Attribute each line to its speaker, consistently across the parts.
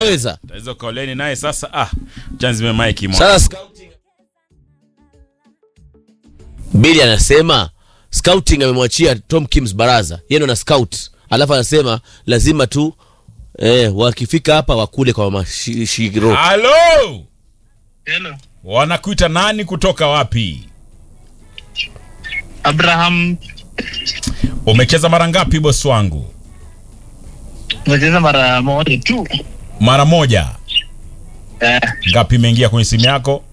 Speaker 1: weza
Speaker 2: Taweza kaoleni naye sasa. Ah, chanzi mike mwa.
Speaker 1: sasa scouting Bili anasema scouting amemwachia Tom Kims baraza yeye ndo na scout alafu anasema lazima tu eh, wakifika hapa wakule kwa mashiro
Speaker 2: Halo!
Speaker 3: Hello.
Speaker 2: Wanakuita nani kutoka wapi?
Speaker 3: Abraham
Speaker 2: Umecheza mara ngapi bosi wangu?
Speaker 3: umecheza mara moja tu.
Speaker 2: Mara moja.
Speaker 3: Eh,
Speaker 2: Ngapi imeingia kwenye simu yako?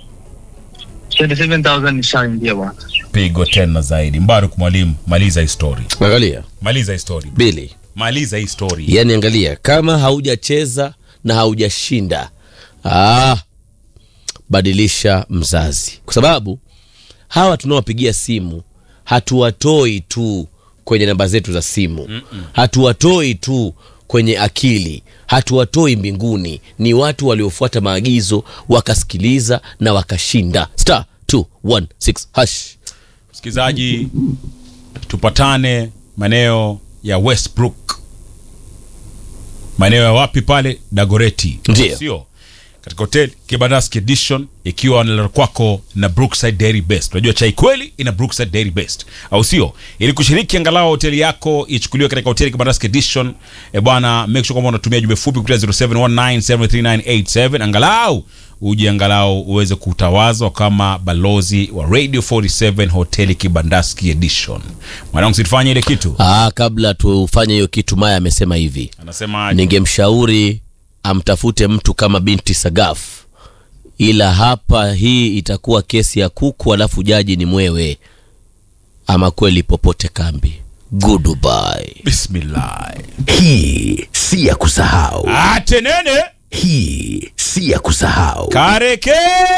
Speaker 3: 27,000 nishaingia bwana.
Speaker 2: Pigo tena zaidi. Mbaruk mwalimu, maliza hii story.
Speaker 1: angalia
Speaker 2: Maliza hii story.
Speaker 1: Bili
Speaker 2: Maliza hii story.
Speaker 1: yani angalia kama haujacheza na haujashinda ah, badilisha mzazi kwa sababu hawa tunaowapigia simu hatuwatoi tu kwenye namba zetu za simu hatuwatoi tu kwenye akili hatuwatoi mbinguni ni watu waliofuata maagizo wakasikiliza na wakashinda star 216 hash
Speaker 2: Msikilizaji, tupatane maeneo ya Westbrook, maeneo ya wapi pale? Dagoreti,
Speaker 1: Ndiyo.
Speaker 2: sio katika hotel Kibandaski Edition, ikiwa nalala kwako na Brookside Dairy Best. Unajua chai kweli ina Brookside Dairy Best, au sio? Ili kushiriki angalau hoteli yako ichukuliwe katika hoteli Kibandaski Edition, e bwana, make sure kwamba unatumia jumbe fupi kupitia 0719739987 angalau uje angalau uweze kutawazwa kama balozi wa Radio 47 hoteli Kibandaski Edition. Mwanangu, situfanye ile kitu,
Speaker 1: ah, kabla tufanye hiyo kitu maya amesema hivi
Speaker 2: anasema
Speaker 1: ningemshauri amtafute mtu kama binti Sagaf, ila hapa hii itakuwa kesi ya kuku, alafu jaji ni mwewe. Ama kweli popote kambi. Goodbye.
Speaker 2: bismillah.
Speaker 4: Hii si ya kusahau,
Speaker 2: Atenene
Speaker 4: hii si ya kusahau,
Speaker 2: kareke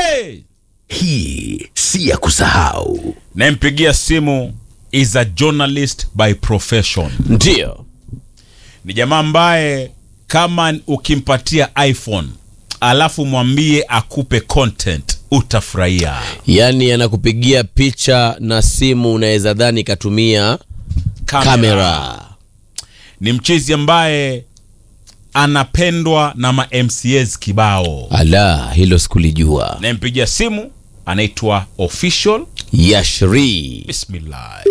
Speaker 4: hii si ya kusahau.
Speaker 2: nampigia simu is a journalist by profession
Speaker 1: Ndiyo,
Speaker 2: ni jamaa ambaye kama ukimpatia iphone alafu mwambie akupe content utafurahia
Speaker 1: yaani anakupigia picha na simu, unaweza dhani katumia kamera.
Speaker 2: ni mchezi ambaye anapendwa na ma mcs kibao
Speaker 1: Ala, hilo sikulijua.
Speaker 2: nampigia simu anaitwa official
Speaker 1: Yashri,
Speaker 2: bismillah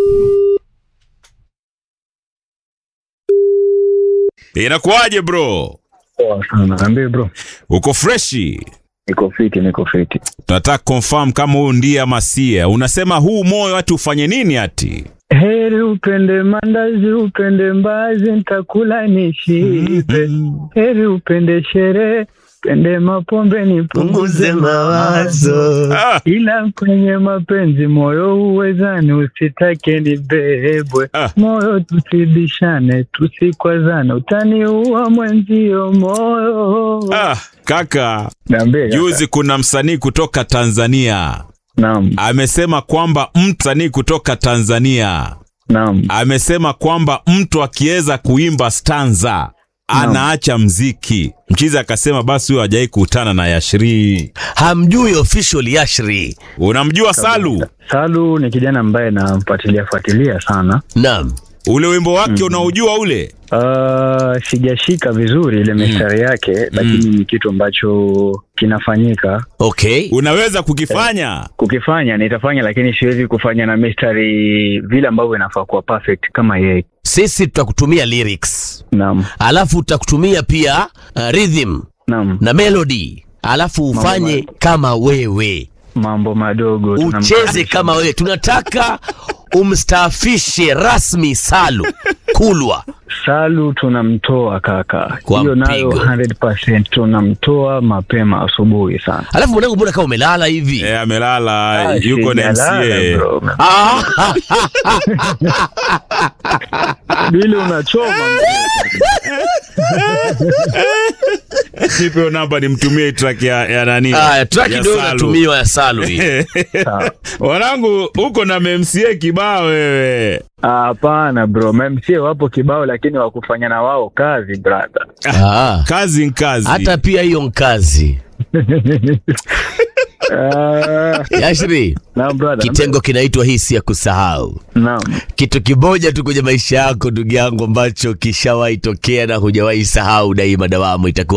Speaker 2: inakuwaje bro
Speaker 5: Poa sana. Niambie bro.
Speaker 2: uko freshi
Speaker 5: Niko fiti, niko fiti.
Speaker 2: tunataka confirm kama huyu ndiye ama sie unasema huu moyo hati ufanye nini hati
Speaker 5: Heri upende mandazi, upende mbazi, nitakula nishibe. Heri upende sherehe, pende mapombe, nipunguze mawazo.
Speaker 2: ah,
Speaker 5: Ila kwenye mapenzi moyo huwezani, usitake nibebwe.
Speaker 2: Ah.
Speaker 5: Moyo tusibishane, tusikwazane, utaniua mwenzio moyo.
Speaker 2: ah, kaka
Speaker 5: Niambie kaka.
Speaker 2: juzi kuna msanii kutoka tanzania
Speaker 5: Naam,
Speaker 2: amesema kwamba msanii kutoka tanzania
Speaker 5: naam.
Speaker 2: amesema kwamba mtu akiweza kuimba stanza anaacha mziki mchizi akasema basi huyo hajawai kukutana na yashrii
Speaker 1: hamjui official Yashri?
Speaker 2: unamjua salu
Speaker 5: Salu ni kijana ambaye namfuatilia fuatilia sana.
Speaker 1: Naam.
Speaker 2: ule wimbo wake unaujua ule
Speaker 5: Uh, sijashika vizuri ile mistari yake lakini ni kitu ambacho kinafanyika
Speaker 1: Okay.
Speaker 2: unaweza kukifanya
Speaker 5: kukifanya nitafanya lakini siwezi kufanya na mistari vile ambavyo inafaa kuwa perfect kama yeye
Speaker 1: Sisi tutakutumia lyrics.
Speaker 5: naam
Speaker 1: alafu utakutumia pia uh, rhythm
Speaker 5: naam
Speaker 1: na melody alafu ufanye kama wewe
Speaker 5: mambo madogo
Speaker 1: ucheze
Speaker 5: tunamkaribisha.
Speaker 1: kama wewe tunataka umstaafishe rasmi salu kulwa
Speaker 5: salu tunamtoa kaka
Speaker 1: Kwa
Speaker 5: hiyo nayo
Speaker 1: mpigo.
Speaker 5: 100% tunamtoa mapema asubuhi sana
Speaker 1: alafu mwanangu mbona kama umelala hivi
Speaker 2: e, amelala
Speaker 5: Ah,
Speaker 2: yuko na
Speaker 5: sijalala,
Speaker 2: mca
Speaker 5: bro.
Speaker 1: Ah,
Speaker 5: bili unachoma
Speaker 2: nipe namba nimtumie track ya, ya nani
Speaker 1: Aya, track
Speaker 2: ya
Speaker 1: ndio
Speaker 2: Salu.
Speaker 1: inatumiwa ya salu hii
Speaker 5: Sawa.
Speaker 2: wanangu huko na memca kibao wewe
Speaker 5: Ah, hapana bro mamca wapo kibao lakini wakufanya na wao kazi brother
Speaker 1: Ah,
Speaker 2: kazi nkazi
Speaker 1: hata pia hiyo nkazi
Speaker 5: Ah,
Speaker 1: yashri
Speaker 5: naam brother
Speaker 1: kitengo kinaitwa hii si ya kusahau
Speaker 5: naam
Speaker 1: kitu kimoja tu kwenye maisha yako ndugu yangu ambacho kishawahi tokea na hujawahi sahau daima dawamu itakuwa